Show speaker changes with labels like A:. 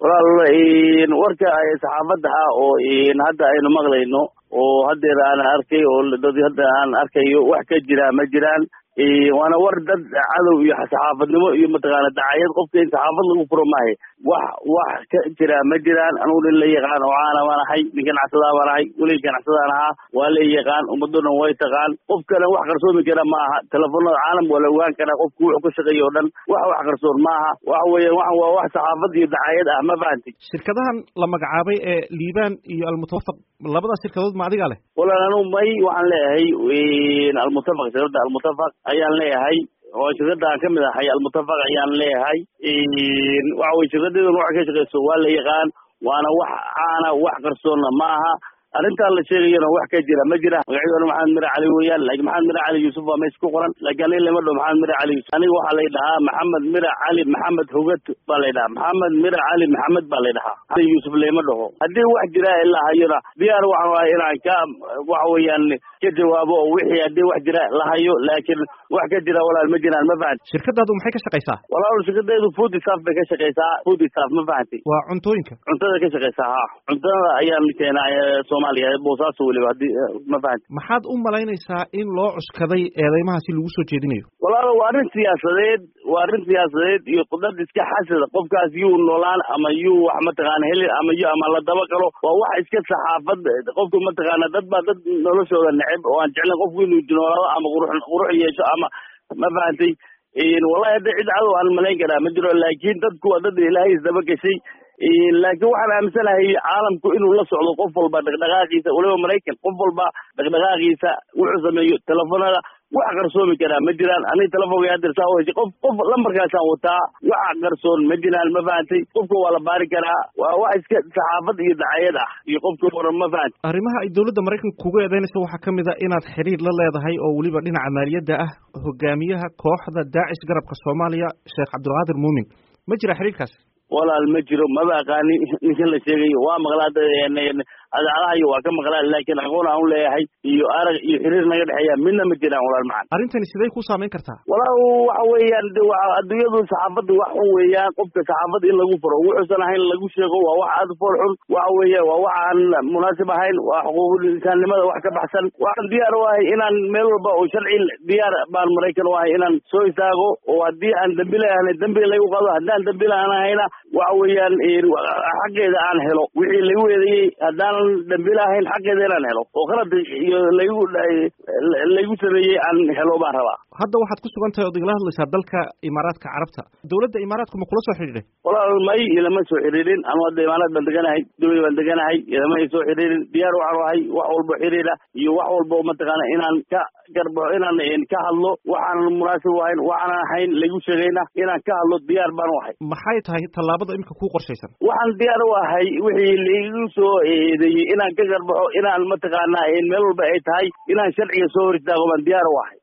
A: walaal warka saxaafadda ah oo hadda aynu maqlayno oo haddeer aan arkay oo dad hadda aan arkayo wax ka jira ma jiraan waana war dad cadow iyo saxaafadnimo iyo mataqaana dacayad qofka in saxaafad lagu furo maahe wax wax ka jira ma jiraan anugu nin la yaqaan oo caana baan ahay nin ganacsadaa baan ahay welig ganacsadaan ahaa waa la yaqaan ummaddo dhan way taqaan qof kale wax qarsoomi kara ma aha telefoonada caalam waa la ogaan karaa qofku wuxuu ka shaqeeya o dhan wax wax qarsoon ma aha waxa weeya waxan waa wax saxaafad iyo dacayad ah ma fahanti
B: shirkadahan la magacaabay ee liibaan iyo almutawafaq labadaas shirkadood ma adigaa leh
A: walaal anugu may waxaan leeyahay almutafaq shirkadda almutafaq ayaan leeyahay oo shirkadda aan kamid ahay almutafaq ayaan leeyahay waxa weye shirkadeeduna waxay ka shaqeyso waa la yaqaan waana wax caana wax qarsoonna ma aha arrintaan la sheegayana wax ka jira ma jira magacyaduna maxamed mire cali weeyaan laakiin maxamed mire cali yuusuf waa meesha ku qoran laakiin aniga lama dhaho maxamed mire cali yuusuf aniga waxaa lay dhahaa maxamed mire cali maxamed hogad baa lay dhahaa maxamed mire cali maxamed baa lay dhahaa yuusuf lama dhaho haddii wax jira ilaa hayona diyaar waxaan ahay inaan ka waxa weeyaan ka jawaabo oo wixii haddii wax jira la hayo laakiin wax ka jira walaal ma jiraan ma fahanti
B: shirkadaadu maxay ka shaqaysaa
A: walaal shirkadeedu food staff bay ka shaqeysaa food staff ma fahanti
B: waa cuntooyinka
A: cuntada ka shaqeysaa ha cuntada ayaan keenaa soomaaliya boosaaso weliba haddii ma fahanti
B: maxaad u malaynaysaa in loo cuskaday eedeymaha si lagu soo jeedinayo
A: walaal waa arrin siyaasadeed waa arrin siyaasadeed iyo dad iska xasada qofkaas yuu noolaan ama yuu wax mataqaana heli ama yu ama la daba galo waa wax iska saxaafad qofku mataqaana dad baa dad noloshooda neceb oo aan jeclayn qofku inuu noolaado ama qurux qurux yeesho ama ma fahantay wallahi hadda cid cadow aan malayn karaa ma jiro laakiin dadku waa dad ilaahay isdaba gashay laakiin waxaan aaminsanahay caalamku inuu la socdo qof walba dhaqdhaqaaqiisa waliba maraykan qof walba dhaqdhaqaaqiisa wuxuu sameeyo telefoonada wax qarsoomi karaa ma jiraan aniga telefonka hadeer saa u heshay qof qof lambarkaasaan wataa wax qarsoon ma jiraan ma fahantay qofka waa la baari karaa waa wax iska saxaafad iyo dacayad ah iyo qofka waran ma fahantay
B: arrimaha ay dowladda maraykanka kuga eedeynaysa waxaa ka mid a inaad xiriir la leedahay oo weliba dhinaca maaliyadda ah hogaamiyaha kooxda daacish garabka soomaaliya sheekh cabdulqaadir muumin ma jira xiriirkaas
A: walaal ma jiro maba aqaani ninkan la sheegayo waa maqlaa adaacadahayo waa ka maqlaa laakiin aqoon aan u leeyahay iyo arag iyo xiriir naga dhexeeya midna ma jiraan walaal macan
B: arrintani siday ku saamayn kartaa
A: walaal waxa weeyaan de wa adduunyadu saxaafadda wax xun weeyaan qofka saxaafadda in lagu furo wuxuusan ahayn lagu sheego waa wax aada fool xun waxa weeya waa wax aan munaasib ahayn waa xuquuqul insaannimada wax ka baxsan waxaan diyaar u ahay inaan meel walba oo sharci diyaar baan maraykan u ahay inaan soo istaago oo haddii aan dambi leeyahay dambi lagu qado haddaan dambi laaan ahayna waxa weeyaan xaqeeda aan helo wixii lagu eedeeyey haddaanan dambi lahayn xaqeeda inaan helo oo qalad iyo laygu laygu sameeyey aan helo baan rabaa
B: hadda waxaad ku sugan tahay ood igala hadlaysaa dalka imaaraadka carabta dowladda imaaraadku ma kula soo xidhiidhay
A: walaal may ilama soo xiriirin anu hadda imaaraad baan deganahay dubay baan deganahay ilama ay soo xiriirin diyaar waxaan ahay wax walbo xiriira iyo wax walbo mataqaana inaan ka garbaxo inaan ka hadlo waxaanan munaasib u ahayn waxaanan ahayn lagu sheegayna inaan ka hadlo diyaar baan u ahay
B: maxay tahay tallaabada imika ku qorshaysan
A: waxaan diyaar u ahay wixii laigu soo eedeeyey inaan ka garbaxo inaan mataqaana meel walba ay tahay inaan sharciga soo hor istaago baan diyaar u ahay